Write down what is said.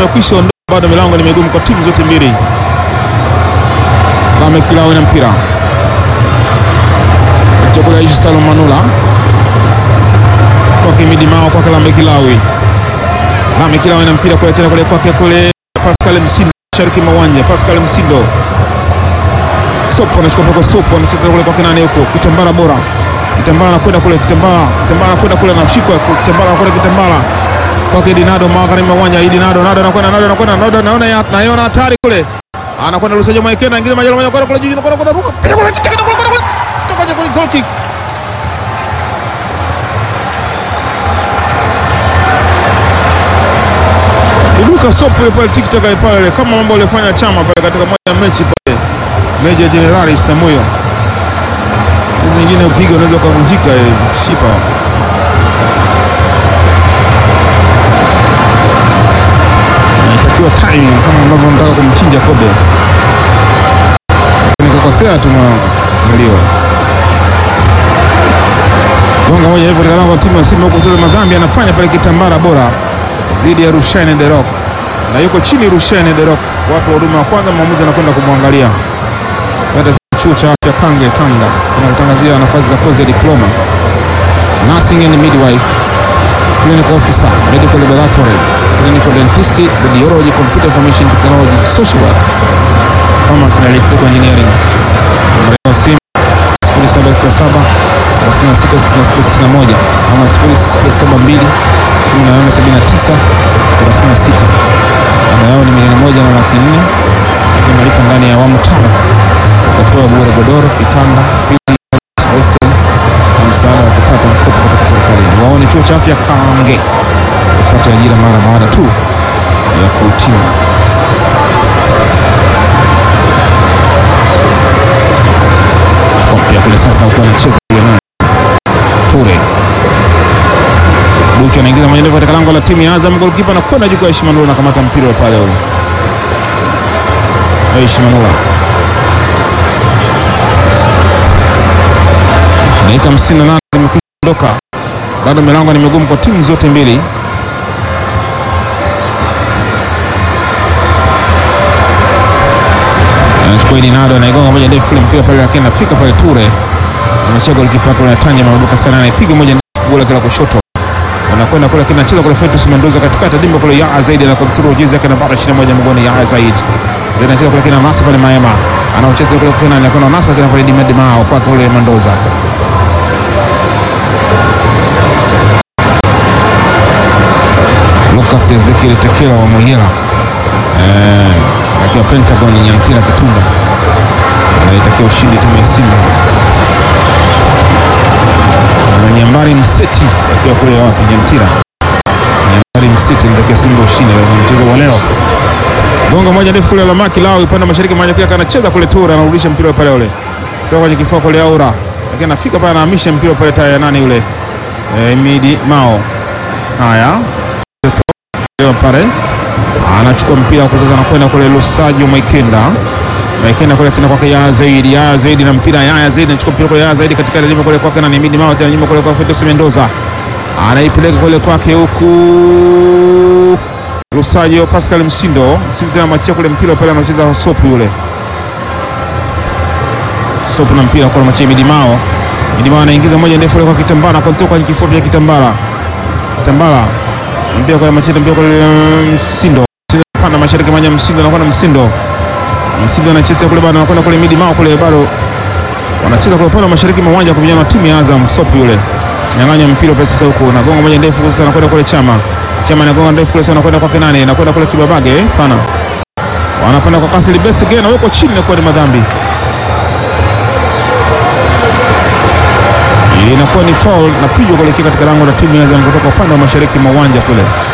imekwisha ondoka, bado milango ni migumu kwa timu zote mbili. Lame Kilawi na mpira chakula Aishi Salum Manula kwake Midi Mao kwake Lame Kilawi. Lame Kilawi na mpira kule tena kule kwake kule Pascal Msindo shariki mawanja. Pascal Msindo Sopo anachukua poko Sopo anacheza kule kwake nani huko Kitambala bora Kitambala anakwenda kule Kitambala Kitambala anakwenda kule anashikwa Kitambala anakwenda Kitambala kwake Dinado magharibi mawanja. Dinado Nado anakwenda Nado anakwenda Nado naona ya- naiona hatari kule anakwenda Lusajo Maikena ingiza majalo moja kwenda kule juu kwenda kwenda ruka piga kule kitaka kule kule kule toka kule goal kick Ibuka Sopo ile pale tikitaka pale kama mambo aliyofanya Chama pale katika moja ya mechi pale Meja Jenerali Samuyo. Hizi nyingine upiga unaweza ukavunjika eh, shipa. Inatakiwa timing kama ambavyo nataka kumchinja kobe. Nikakosea tu mwanangu. Ndio. Gonga moja hivyo katika lango la timu ya Simba huko sasa madhambi anafanya pale kitambara bora dhidi ya Rushaine De Rock. Na yuko chini Rushaine De Rock. Watu wa huduma wa kwanza mwamuzi anakwenda kumwangalia. Asante sana chuo cha afya Kange Tanga kinakutangazia nafasi za kozi ya diploma nursing and midwife, clinical officer, medical laboratory, clinical dentist, radiology, computer information technology, social work, pharmacy na electrical engineering. Namba ya simu 0767 366661 ama 0672 1879 36. Ada yao ni milioni moja na laki nne lakini malipo ndani ya awamu tano utapewa bure godoro, kitanda, friji, hostel na msaada wa kupata mkopo kutoka serikalini. Waone chuo cha afya Kange kupata ajira mara baada tu ya kuhitimu. Kompia kule sasa ukiwa anacheza kule naye Ture Duki anaingiza moja ndefu katika lango la timu ya Azam. Golikipa anakwenda juu kwa Aishi Manula, anakamata mpira wa pale ule. Aishi Manula dakika 58 zimekwisha ondoka, bado milango ni migumu kwa timu zote mbili. Anachukua Dinado anaigonga moja ndefu kule mpira pale, lakini anafika pale Ture anachia golikipa kule Tanja Marubuka sana, anaipiga moja ndefu kule kila kushoto anakwenda kule lakini anacheza kule Fetus Mendoza katikati ya dimba kule Yaa Zaidi na kontrol jezi yake nambari 21 mgoni Yaa Zaidi. Then anacheza kule kina Nasa pale Maema. Anaocheza kule kule na kuna Nasa kina pale Dimed Mao kwa kule Mendoza. Lucas Ezekiel Tekela wa Muyela. Eh, akiwa Pentagon Nyantira Kitunda. Anaitakia ushindi timu ya Simba. Na Nyambari Mseti akiwa kule wapi Nyantira. Nyambari Mseti ndio Simba ushindi katika mchezo wa leo. Gonga moja ndefu kule Lamaki lao upande wa mashariki mmoja kile anacheza kule Tura anarudisha mpira pale ule. Kutoka kwenye kifua kule Aura. Lakini anafika pale anahamisha mpira pale taya nani yule? Eh, Midi Mao. Haya. Leo pale anachukua mpira kwa sasa anakwenda kule Lusajo Maikenda. Maikenda kule tena kwake Yaya Zaidi, Yaya Zaidi na mpira Yaya Zaidi anachukua mpira kule Yaya Zaidi katika limo kule kwake na Midi Mao tena nyuma kule kwa Fetus Mendoza. Anaipeleka kule kwake huku Lusajo Pascal Msindo. Msindo tena machia kule mpira pale anacheza Sopu yule. Sopu na mpira kwa machia Midi Mao. Midi Mao anaingiza moja ndefu kule kwa Kitambala kwa kutoka kwenye kifua cha Kitambala. Kitambala mpira kwa machia mpira kwa Msindo. Msindo panda mashariki mmoja Msindo anakuwa na Msindo. Msindo anacheza kule bado anakwenda kule Midi Mao kule bado wanacheza kule upande wa mashariki mwa uwanja kwa vijana wa timu ya Azam Sopu yule. Nyang'anya mpira pale sasa huko na gonga moja ndefu sasa anakwenda kule Chama. Chama anagonga ndefu kule sasa anakwenda kwake nani? Anakwenda kule Kibabage eh? Pana. Wanapanda kwa kasi Best again na wako chini na kwa ni madhambi. Inakuwa ni foul na pigwa kuelekea katika lango la timu ya Azam kutoka upande wa mashariki mwa uwanja kule.